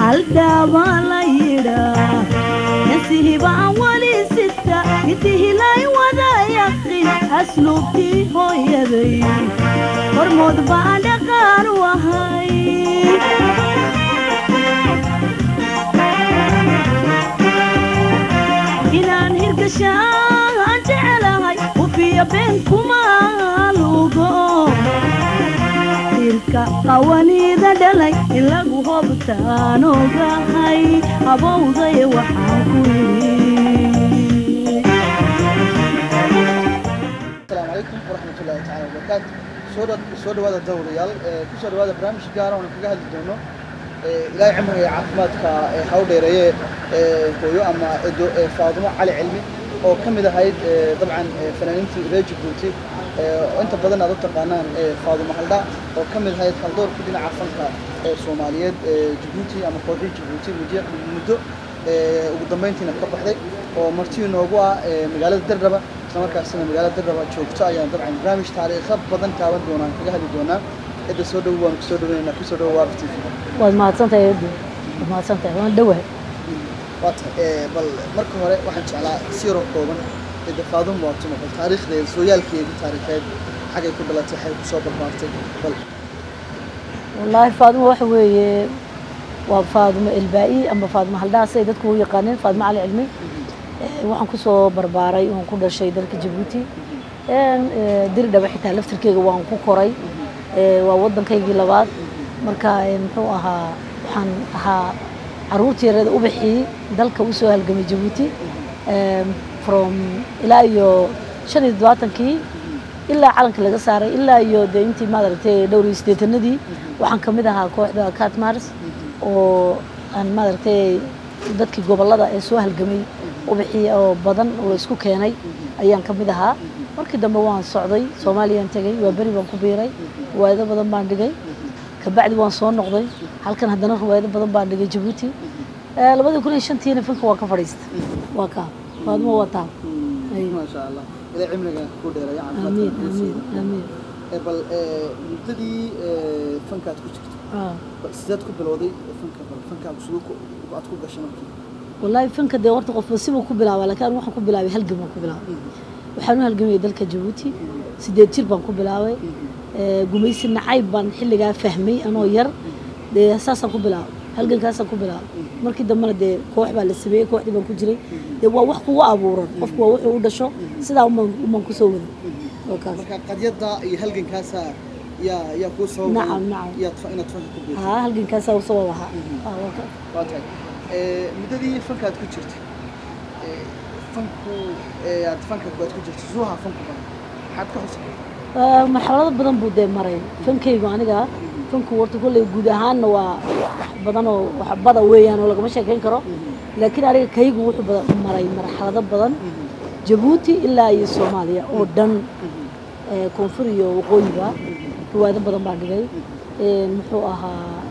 haldhaabaa la yidhaa nasihibaan weli sita midihilay wada yaqin asluubtii hooyaday hormood baan dhaqaan u ahay inaan hirgashaan jecelahay ufiya been kuma lugo irka qawaniida dhalay in lagu hobtaan ogahay habowday waxaan ku yidhi asalaamu calaykum waraxmatullaahi tacaala wabarakaatu soo dha soo dhawaada dawrayaal ee ku soo dhawaada barnaamij gaara oona kaga hadli doono ee ilaahay cimriga iyo caafimaadka ee haw dheereeye ee hooyo ama edo ee faadumo cali cilmi oo ka mid ahayd ee dabcan ee fanaaniintii reer jabuuti ee oo inta badan aad u taqaanaan ee faadumo haldha oo ka mid ahayd haldoorkii dhinaca fanka ee soomaaliyeed ee jabuuti ama kooxii jabuuti muddo muddo ee ugu dambeyntiina ka baxday oo martii noogu ah ee magaalada dardhaba isla markaasina magaalada dardhaba joogto ayaan dabcan barnaamij taariikho badan taaban doonaan kaga hadli doonaa cidda soo dhowo waan kusoo dhaweynaa kusoo dhowo waa t v waad mahadsantahay eedo waad mahadsantahay waan dhowahay waa tahay ee, bal marka hore waxaan jeclaa si yaroo kooban cidda faadum waatumo bal taariikhdeeda sooyaalkeedii taariikheed xagay ku dhalatay xagay kusoo barbaartay bal wallaahi faadumo waxa weeye waa faadumo elbaa'i ama faadumo haldhaas ay dadku u yaqaaneen faadumo cali cilmi Eh, waxaan kusoo barbaaray waan ku dhashay dalka jabuuti Een, eh, diri dhaba xitaa laftirkeyga waan ku koray Eh, waa waddankaygii labaad marka eh, muxuu ahaa waxaan ahaa caruurtii yareeda ubaxii dalka usoo halgamay jabuuti Em, from ilaa iyo shan iyo todobaatankii ilaa calanka laga saaray ilaa iyo dee intii maaragtay dhowr iyo siddeetanadii waxaan ka mid ahaa kooxda catmars oo aan maaragtay dadkii gobollada ee soo halgamay ubaxii oo badan oo la isku keenay ayaan ka mid ahaa markii dambe waan socday soomaaliyaan tegay waa beri baan ku biiray riwaayado badan baan dhigay kabacdi waan soo noqday halkan haddana riwaayado badan baan dhigay jabuuti Eh, labadii kun iyo shantiina fanka waan ka fadhiistay waa kaa faadumo waa taa Ay. maasha allah ilaahay cimriga ku dheereeya amiin caafimaadka amiin amiin ee bal ee, muddadii ee, fankaad ku jirto Ah. bal sideed ku bilowday fanka bal fankaagu siduu ku aad ku gashay markii wallaahi fanka dee horta qofba sibuu ku bilaabaa laakiin anigu waxaan ku bilaabay halgan baan ku bilaabay waxaan u halgamayay dalka jabuuti sideed jir baan ku bilaabay Eh, gumaysi nacayb baan xilligaa fahmay anoo yar dee saasaan ku bilaabay halgankaasaan ku bilaabay markii dambena dee koox baa la sameeyey kooxdii baan ku jiray dee waa wax kugu abuuran qofku waa wuxuu u dhasho sidaa umaan umaan kusoo waday oo kaas marka qadyada iyo halgankaasa yaa yaa kuu sababay Nacam, nacam. yaad fa- inaad fanka ku biirto haa halgankaasaa u sabab ahaa Ah, waa kaas. waa tahay ee, muddadii fankaad ku jirtay ee, fanku ee, aad fanka aad ku jirtay suuha fanku badan maxaad ka xusay Ah, marxalado badan buu dee maray fankaygu aniga fanku horta kolley guud ahaanna waa wax badan oo wax bada weeyaan oo lagama sheekayn karo laakiin aniga kaygu wuxuu bada- maray marxalado badan jabuuti ilaa iyo soomaaliya oo dhan eh, koonfur iyo waqooyiba riwaayado badan baan dhigay Een, muxuu ahaa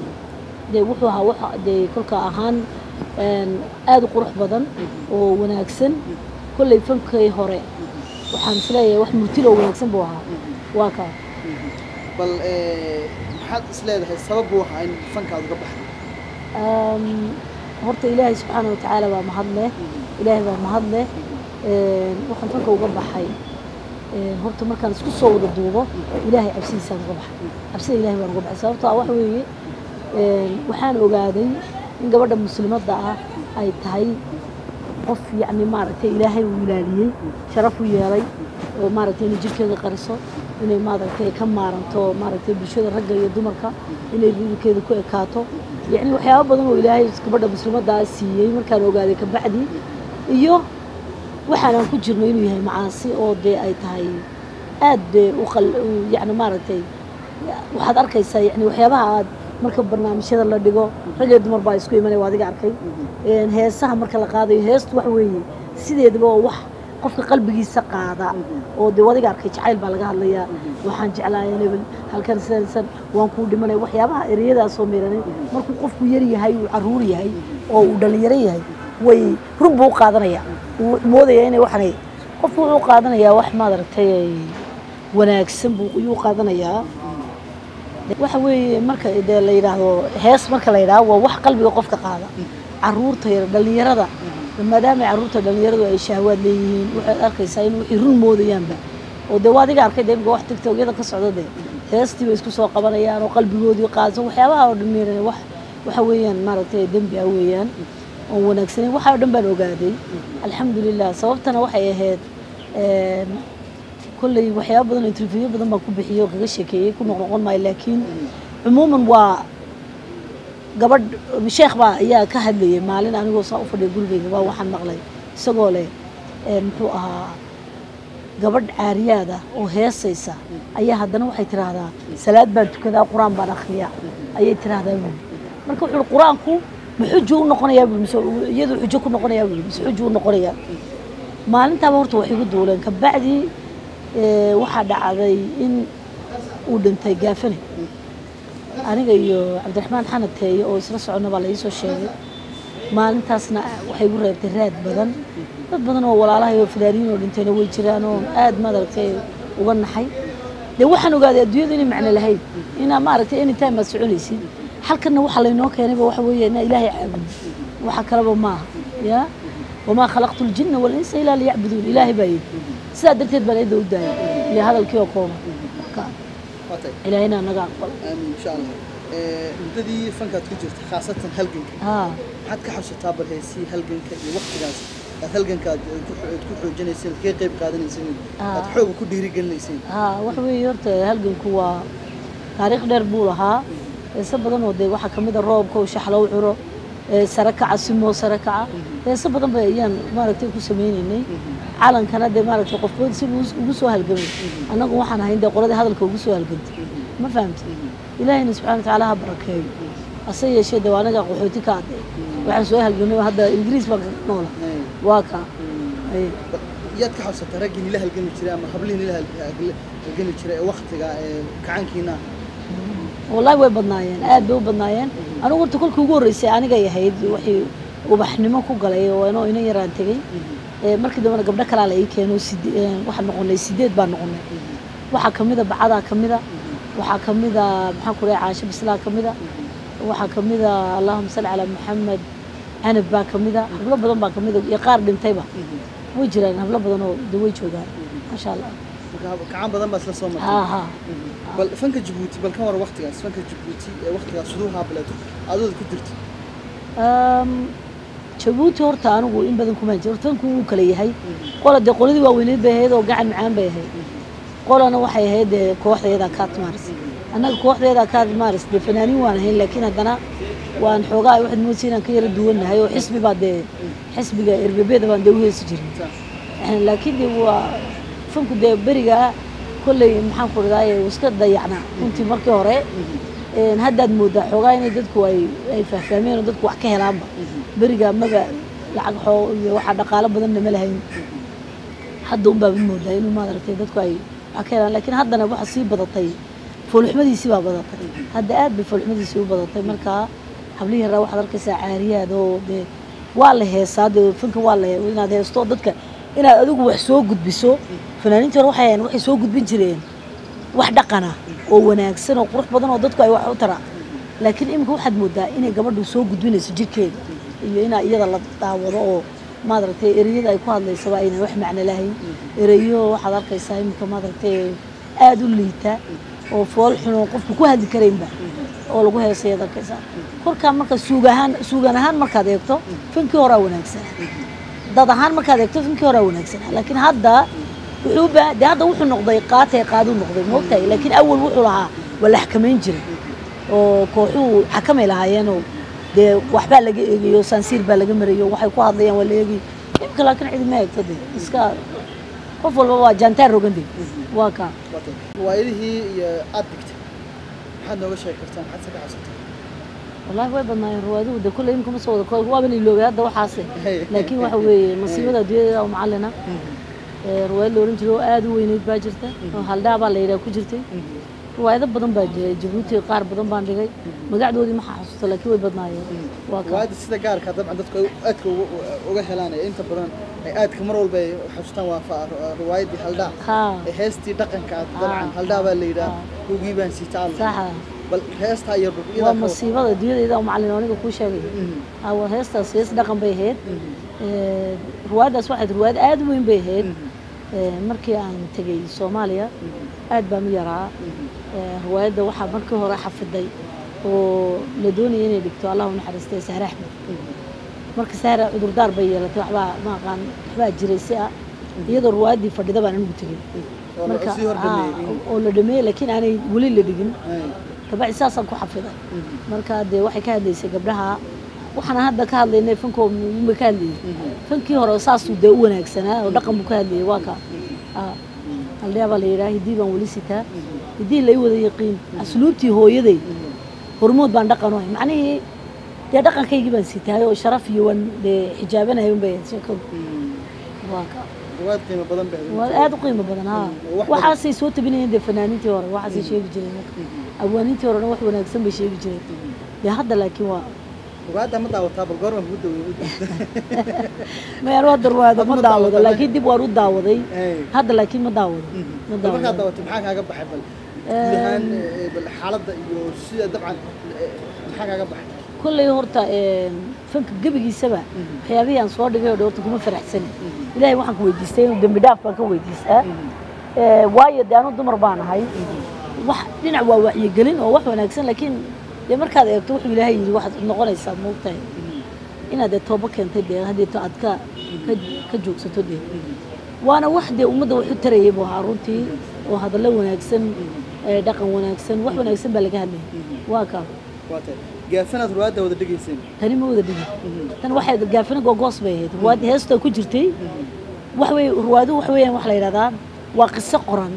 dee wuxuu ahaa waxa dee kolka ahaan een, aad u qurux badan oo wanaagsan kolley fankay hore waxaan isleeyahay wax murtil oo wanaagsan buu ahaa waa kaa bal ee, maxaad is leedahay sabab buu ahaa in fankaad uga baxday Een, horta ilaahay subxaana watacaala baa mahad leh ilaahay baa mahad leh Een, waxaan fanka uga baxay Een, horta markaan isku soo wada duubo ilaahay cabsidiisaan uga baxay cabsida ilaahay baan uga baxay sababtoo ah waxa weeye een, waxaan ogaaday in gabadha muslimadda ah ay tahay qof yacni maaragtay ilaahay uu ilaaliyey sharaf u yeelay oo maaragtay inay jirkeeda qariso inay maaragtay ka maaranto maaragtay bulshada ragga iyo dumarka inay ridikeeda ku ekaato yacni waxyaabo badan oo ilaahay gabadha muslimaddaa siiyey markaan ogaaday kabacdi iyo waxaanaan ku jirno inuu yahay macaasi oo dee ay tahay aad dee u qal u- yacni maaragtay waxaad arkaysaa yani waxyaabaha aad marka barnaamijyada la dhigo rag iyo dumar baa isku imanaya waa adiga arkay Een, heesaha marka la qaadayo heestu wax weeye sideedaba oo wax qofka qalbigiisa qaada oo dee wadiga arkay jacayl baa laga hadlayaa waxaan jeclahay hebel halkan sidan sidan waan kuu dhimanay waxyaabaha ereyadaasoo meeranin markuu qofku yar yahay uu caruur yahay oo uu dhalinyaro yahay way rug buu u qaadanaya wuu moodaya inay waxanay qofku wuxuu qaadanayaa wax maad aragtay ay wanaagsan buu ayuu qaadanayaa waxa weeye marka dee la yidhaahdo hees marka la yidhaahdo waa wax qalbiga qofka qaada caruurta yar dhallinyarada maadaama caruurta dhallinyaradu ay shahwaad leeyihiin waxaad arkaysaa in wixii run moodayaanba oo dee waa adiga arkay dee imika wax tiktokyada ka socda dee heestii bay isku soo qabanayaan oo qalbigoodii qaadsan waxyaabaha oo dhan wax waxa weeyaan maaragtay dembi ah weeyaan oon wanaagsanayn waxa oo dhan baan ogaaday alxamdulilah sababtana waxay ahayd een, kolley waxyaaba badan oo interview badan baan ku bixiyey oo kaga sheekeeyey ku noqnoqon maayo laakiin cumuuman waa gabadh sheekh baa ayaa ka hadlayay maalin anigoo saa u fadhiya gurigeyga baa waxaan maqlay isagoo leh een, muxuu ahaa gabadh caariyaad ah oo heesaysa ayaa haddana waxay tiraahdaa salaad baan tukadaa qur-aan baan akhriyaa ayay tiraahdaa buuli marka wuxuu uhi qur-aanku ma xujo u noqonayaa buuli mise iyadu xujo ku noqonayaa buuli mise xujo u noqonayaa maalintaaba horta wax igu duuleen kabacdii ee, waxaa dhacday in uu dhintay gaafane aniga iyo cabdiraxmaan xanad teeye oo isla soconna baa la iisoo sheegay maalintaasna waxay igu reebtay raad badan dad badan oo walaalahay oo fidaaniyiin oo dhintayna way jiraan oo aad maaragtay uga naxay dee waxaan ogaaday adduunyadu inay macno lahayd inaa maaragtay anytime aad soconaysid halkanna waxa laynoo keenayba waxa weeye inaa ilaahay caabudo waxa kaleba maaha ya wamaa khalaqtu ljinna walinsa ilaa liyacbuduun ilaahay baa yidhi sidaa darteed baan eedda u daayay ile hadalkii oo kooban marka waatay ilaahayna naga aqbal aamin insha allah Eh, muddadii fankaad ku jirta khaasatan halganka haa maxaad ka xasuutaa bal heesii halganka iyo waqtigaas aad halganka aad ku aad ku xoojinayseen kaga qayb qaadanayseen aad Ah. xooga ku dhiirigelinayseen haa waxa weeye horta halganku waa taariikh dheer buu lahaa heese badan oo dee waxaa kamid a roobka oo shaxlow curo ee sare kaca simoo sare kaca heese badan ba ayaan maaragtay ku sameynaynay calankana dee maaragtay qofkood si uu ugu soo halgamay annagu waxaan ahayn dee qoladii hadalka ugu soo halgantay ma fahamtay ilaahayna subxana watacaala ha barakeeyo hase yeeshee dee waa anaga qaxooti ka adee waxaan soo halgamay hadda ingiriis baan ka noola Eh, waa kaa ay bal yaad ka xasuutaa raggii nila halgami jiray ama hablihii nila hal- hal- halgami jiray ee waqtiga ee kacankiina wallahi way badnaayeen aad bay u badnaayeen anigu horta kolkii ugu horreysay anigay ahayd wixii ubaxnimo ku galay oo inoo ina yaraan tegey ee markii dambena gabdho kalaa la ii keeno side- ee, waxaan noqonay sideed baan noqonay waxaa kamida bacadaa kamida waxaa kamida maxaan ku leeyahay caasho bislaa kamida waxaa kamida allahuma salli calaa maxamed canab baa kamida hablo badan baa kamida iyo qaar dhintayba way jiraan hablo badan oo de way joogaan maasha allah marka kacan badan baa isla soo martay haa haa bal fanka jabuuti bal ka war waqtigaas fanka jabuuti ee waqtigaas siduu haableeto adooda ku jirta Um, jabuuti horta anigu in badan kuma jiro tanku wuu kala yahay qola dee qoladii waaweyneed bay ahayd oo gacan macaan bay ahayd qolana waxay ahayd dee kooxdeeda kaatmaris annaga kooxdeeda kaatmaris dee fanaaniin waan ahayn laakiin haddana waan xoogaa waxaad moodsa inaan ka yara duwannahay oo xisbi baa dee xisbiga erbebeeda baan dee u heesi jirin Eh, laakiin dee waa fanku dee berigaa kolley maxaan ku dhahdaa iska dayacnaa runtii markii hore een, haddaad moodaa xoogaa inay dadku ay ay fahfahmeen oo dadku wax ka helaanba berigaa maga lacag xoo iyo waxaa dhaqaalo badanna ma lahayn hadda unbaa mid moodaa inuu maaragtay dadku ay wax ka helaan laakiin haddana waxa sii badatay foolxumadiisii baa badatay hadda aad bay foolxumadiisii u badatay marka hablihii yaraa waxaad arkaysaa caariyaad oo dee waa la heesaa dee fanka waa la he- inaad heesto dadka inaad adigu wax soo gudbiso fanaaniinta hore waxay ahayn waxay soo gudbin jireen wax dhaqana oo wanaagsan oo qurux badan oo dadku ay wax u tara laakiin imika waxaad moodaa inay gabadhu soo gudbinayso jirkeeda iyo inaa iyada la daawado oo maaragtay ereyada ay ku hadlaysaba aynan wax macno lahayn ereyo waxaad arkaysaa imika maaragtay aada u liita oo fool xun oo qofku ku hadli karaynba oo lagu heesayaad arkaysaa kolkaa marka suug ahaan suugan ahaan markaad eegto fankii horaa wanaagsanaa dad ahaan markaad eegto finkii horaa wanaagsanaa laakiin hadda wuxuu ba dee hadda wuxuu noqday qaatay qaaduu noqday moogtahay laakiin awal wuxuu lahaa waa la xakamayn jiray oo kooxuhu xakamay lahaayeenoo dee waxbaa laga eegayo saansiir baa laga marayo waxay ku hadlayaan waa la eegay imika laakiin cidi ma eegto de iska qof walba waa jaantaar rogande waa kaa waatay riwaayadihii iyo aad dhigtay maxaad nooga sheegi kartaa maxaad se ka xasuutaa wallaahi way badnaayeen riwaayaduhu de kulley imika ma soo wada koob waaban iloobay hadda waxaase laakiin waxa weeye masiibada adduunyada oo macallina ee riwaayad la oran jiray oo aada u weyneyd baa jirta oo haldhaa baa la yidhaha ku jirtay riwaayado badan baa jiray jabuuti qaar badan baan dhigay magacdoodii ma xasuusto laakiin way badnaayeen waa kaa riwaayadda sida gaarka dabcan dadku ay aadka uga- uga helaan ee inta badan ay aadka mar walba ay xasuustaan waa fa- riwaayaddii haldhaa haa ee heestii dhaqanka ah Ah. dabcan haldhaa baa la yidhaha Ah. hugii baan sii taal saxa bal heestaa iyo bal waa iyadaa ka wada. masiibada dunyadayda oo macallin aniga kuu sheegay Mhm, Ah, waa heestaas hees dhaqan bay ahayd mhm, Eh, ruwaaddaas waxayd ruwaad aad u weyn bay ahayd mhm, Eh, markii aan tegey soomaaliya mhm, aad baan u yaraa mhm. Eh, ruwaayadda waxaa markii hore xafiday oo la doonaya inay dhigto allah u naxariistay sahre axmed marka sahre cudurdaar bay yeelatay waxbaa ma aqaan waxbaa jiray si ah iyadoo ruwaayaddii fadhida baan anigu tegey oo la marka sii hordhameeyey. ah, oo la dhameeyey laakiin aanay weli la dhigin Ay, dabacdi saasaan ku xafiday mhm, marka dee waxay ka hadlaysay gabdhaha waxaan hadda ka hadlaynay fankoo ma ka hadlayay mhm, fankii hore saasuu dee u wanaagsanaa oo dhaqan buu ka hadlayay waa ka Ah, haldhiyaa baa la yidhaha hiddii baan weli sitaa hiddii lay wada yaqiin asluubtii hooyaday hormood baan dhaqan u ahay macnihii dee dhaqankaygii baan sitahay oo sharaf iyo waan dee xijaabanahay un bay ahayd sheekadu mhm. waa ka ruwaad qiimo badan bay ahayd. waa aad u qiimo badan ha Mm, wax badan. waxaasay soo tabinayeen dee fanaaniintii hore waxaasay sheegi jireen marka Mhm, awaanintii horena wax wanaagsan bay sheegi jireen mhm. dee hadda laakiin waa ruwaadda ma daawataa bal goorma kugu daweeyey mayaan waa darwaado ma Ma daawado daawataa, laakiin dib waan u daawaday Ay. hadda laakiin ma daawado ma bal markaad daawado daawatay maxaa kaaga baxay bal guud ahaan eh, bal xaaladda iyo sida dabcan eh, maxaa kaaga baxay kolley horta een, fanka gebigiisaba waxyaabihii aan soo dhigay oo dhan horta kuma faraxsani ilaahay waxaan ka weydiistay inuu dembi dhaaf baan ka weydiistaa Ee, waayo dee anu dumar baan ahay wax dhinac waa wacyigelin oo wax wanaagsan laakiin dee markaad eegto wuxuu ilaahay yidhi waxaad noqonaysaa moogtahay inaad dee toobo keentay dee haddeeto aad ka ka- ka joogsato dee waana wax dee ummadda wax u tarayay buu ahaa runtii oo hadallo wanaagsan ee, dhaqan wanaagsan wax wanaagsan baa laga hadlayay waa kaa waa tahay gaafanaad ruwaadda wada dhegayseen tani ma wada dhigin tan waxay gaafina googoos bay ahayd ruwaad heesta ku jirtay wax wey ruwaadu wax weeyaan wax la yidhahdaa waa qiso qoran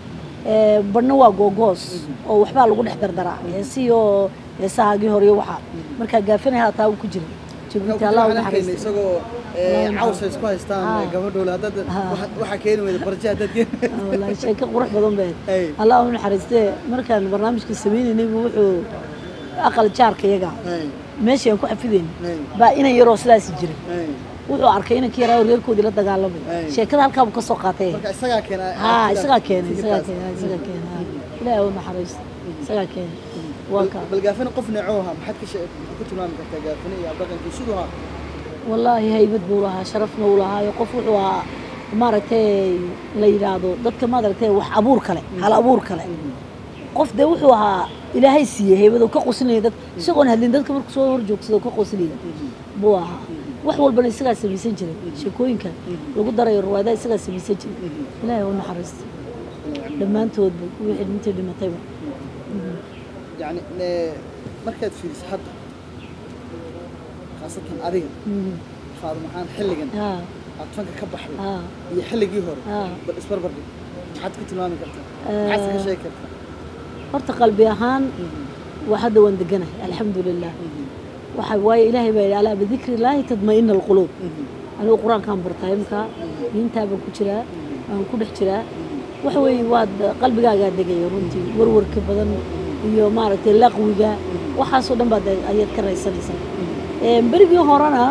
ee, badhna waa googoos oo waxbaa lagu dhex dardaraa heesihii oo heesahaagii hore iyo waxaa markaa gaafina hataa uu ku jira jabuuti allah u waxaan arkayna naxariista isagoo eh, caws ay isku haystaan Ah. eh, gabadhoola haddaad Ah. waxa- waxaa keeni weyda barje haddaad keeni wallaahi sheeko qurux badan bay Ay. ahayd allah u naxariistee markaan barnaamijka sameynaynay buu wuxuu aqal jaarka yaga Ay, meeshii aan ku xafidaynay ay, baa inan yaroo sidaasi jira ay. wuxuu arkay inankii yaraa oo reerkoodii la dagaalamay Ay. sheekada halkaa buu ka soo qaatay marka isagaa keena ها aragtidaas, isagaa keenay isagaa fikirkaas. keenay isagaa keenay ilaahay u naxariisto isagaa keenay waa Bal- kaa bal gaafina qof neecoo ahaa maxaad ka shee- ku tilmaami kartaa gaafina iyo dhaqankii siduu ahaa wallaahi haybad buu lahaa sharafna uu lahaayo qof wuxuu ahaa maaragtay la yidhaahdo dadka maaragtay wax abuur kale hal abuur kale qof dee wuxuu ahaa ilaahay siiyey haybad oo ka qosinaya dad isagoon hadlin dadka markuu soo hor joogsado ka qosinaya buu ahaa wax walbana isagaa samaysan jiray sheekooyinka lagu darayo ruwaadaha isagaa samaysan jiray ilaahay u naxariisto dhammaantoodba wixii dhintay dhimatayba yacni ne- markaad fiiriso hadda khaasatan adiga Mhm. faado maxaan xilligan haa aad fanka ka baxday haa iyo xilligii hore haa bal isbarbardhig maxaad ku tilmaami kartaa Eh. maxaad ka sheegi kartaa horta qalbi ahaan waa hadda waan deganahay alxamdu lilah waxa waaye ilaahay baa yidhi alaa bidikri illaahi tadma'ina alquluub anigu qur-aankaan bartaa imka diintaa baan ku jiraa waan ku dhex jiraa waxa weeye waad qalbigaagaa degaya runtii warwarka badan iyo maaragtay laqwiga waxaasoo dhan baad ayaad ka raysanaysaa Ee, berigii horena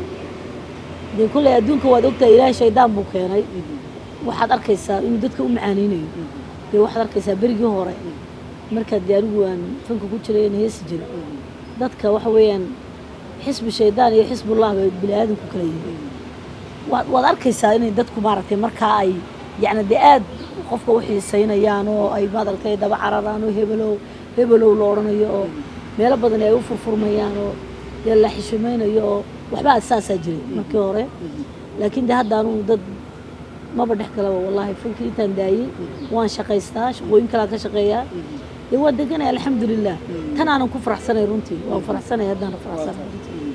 dee kolley adduunka waad ogtahay ilaahay shaydaan buu keenay waxaad arkaysaa inuu dadka u macaaneynayo dee waxaad arkaysaa berigii hore markaad dee anigu aan fanka ku jiray aan heesi jiray dadka waxa weeyaan xisbi shaydaan iyo xisbullah bay bini aadamku kala yihiin waad waad arkaysaa inay dadku maaragtay markaa ay yacni dee aad qofka u xiisaynayaan oo ay maaragtay daba cararaan oo hebelow hebelow la odhanayo oo meelo badan ay u furfurmayaan oo dee la xishimaynayo oo waxbaa saasaa jiray markii hore laakiin dee hadda anugu dad maba dhex galaba wallaahi fankii intaan daayey waan shaqaystaa shaqooyin kalaa ka shaqeeyaa dee waa deganay alxamdulilah tan aanan ku faraxsanay runtii waan faraxsanay haddaana faraxsanay runtii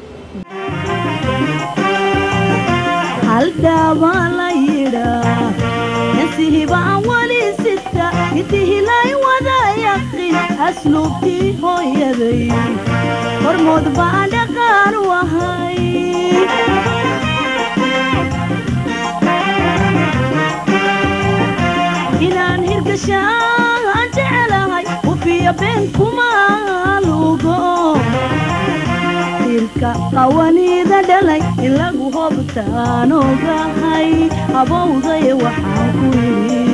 haldhaabaa la yidhaa nasihibaa wali sita intihilay wada yaqin asluubtii hooyaday hormood baa dhaqaan u ahay inaan hirgashaan jecelahay ufiya been kuma lugo irka qawaniida dhalay in lagu hobtaan ogahay habowday waxaan ku yidhi